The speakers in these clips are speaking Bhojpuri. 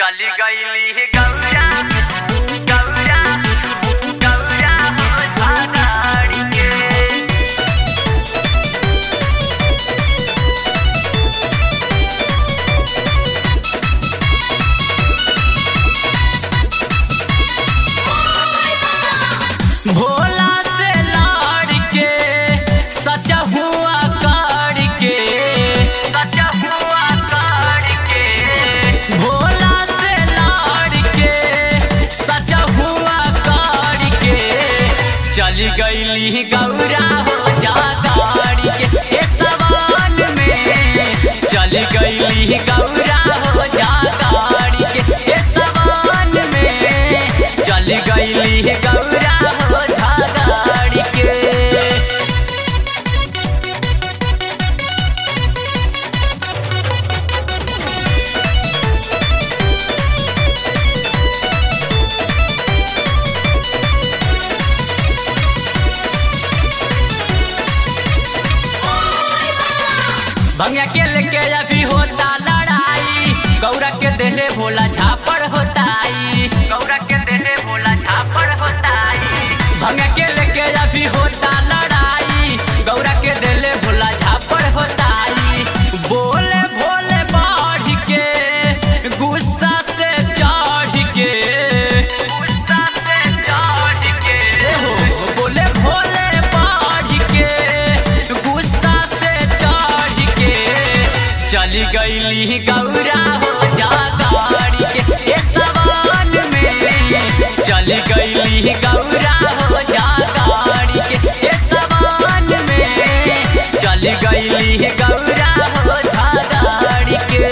चली गईली गौरा गौरा गौरा हो झागाड़ी के भोला से लाड़ के सचा हुआ काड़ के सचा हुआ काड़ के भोला से लाड़ के सचा हुआ काड़ के चली गईली गौरा हो जा गाड़ी के ए सवान में चली गईली गौरा हो जा गाड़ी के ए सवान में चली गईली गौरा हो जा गाड़ी के भंगिया के लेके अभी होता लड़ाई गौरा के देहे भोला झापड़ होताई गौरा के देहे बोला झापड़ होताई भंगिया के लेके अभी होता लड़ाई गौरा के देले भोला झापड़ होताई बोले भोले बढ़ के गुस्सा से चढ़ के गुस्सा से चढ़ के ए हो बोले भोले बढ़ के गुस्सा से चढ़ के चली गईली गौरा हो जा गाड़ी के ए सवान में चली गईली गौरा हो जा गाड़ी के ए सवान में चली गईली गौरा हो जा गाड़ी के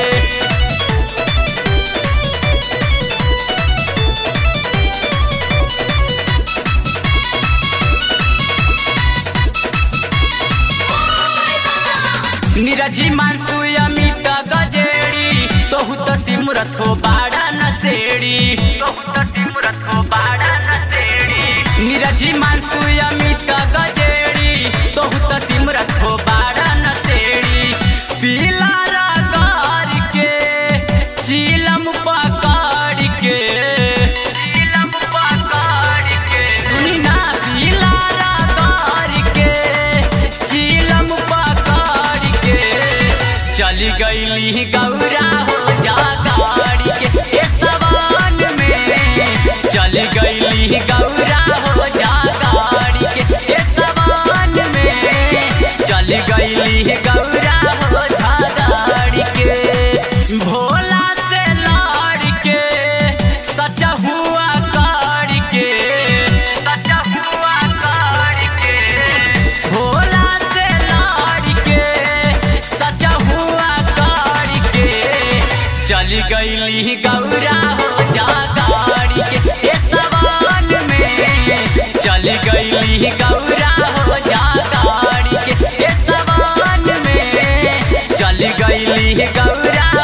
नीरजी मानसू अमित गजेड़ी तोहू तो सिमरत हो बाड़ा नसेड़ी बहुत सिमरत हो बाड़ा नसेड़ी नीरजी मानसू अमित गजेड़ी तोहू तो सिमरत हो बाड़ा नसेड़ी पीला रगार के चीलम पकड़ के नीलम पकड़ के सुनी ना पीला रगार के चीलम पकड़ के चली गईली गौरा हो जा गाड़ी के ए सवान में चली गईली गौरा हो जा गाड़ी के ए सवान में चली गईली गौरा हो जा गाड़ी के भोला से लाड़ के सचा हुआ काड़ के सचा हुआ काड़ के भोला से लाड़ के सचा हुआ काड़ के चली गईली गौरा हो जा गाड़ी के ए सवान में चली गईली गौरा हो जा गाड़ी के ए सवान में चली गईली गौरा